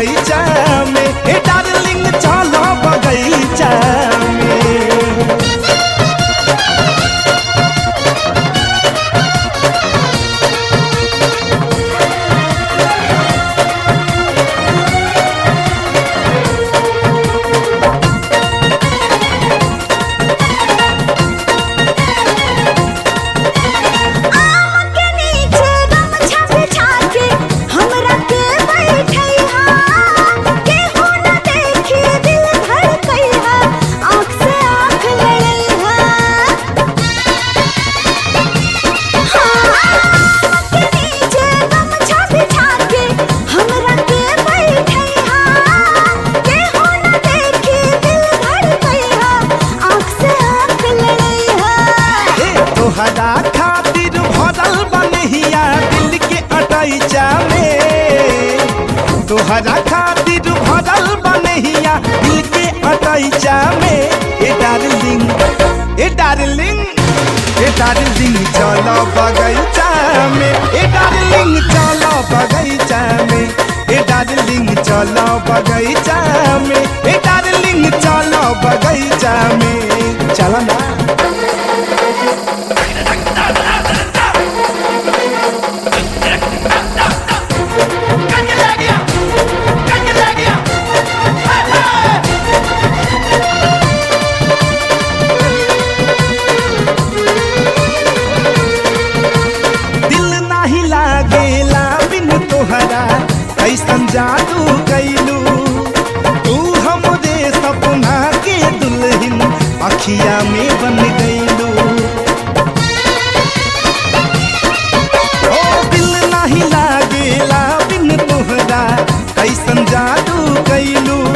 बगीचा में ए डार्लिंग चलो बगीचा में आम के नीचे गमछा बिछा के हमरा के बैठैहा केहू न देखी दिल धड़कैहा आँख से आँख लड़ैहा आम के नीचे गमछा बिछा के हमरा के बैठैहा केहू न देखी दिल धड़कैहा आँख से आँख लड़ैहा ए तोहरा खातिर भरल बनहिया दिल के अटैचा में तोहरा खातिर भरल बनहिया दिल के अटैचा में ए डार्लिंग ए डार्लिंग ए डार्लिंग चलो बगीचा में ए डार्लिंग चलो बगीचा में ए डार्लिंग चलो बगीचा में ए डार्लिंग चलो बगीचा में चलो ना दिल नाही लागेला बिन तोहरा कैसन जादू कैलू तू हमरे सपना के दुल्हन अखिया में बन गईलू ओ दिल नाही लागेला बिन तोहरा कैसन जादू कैलू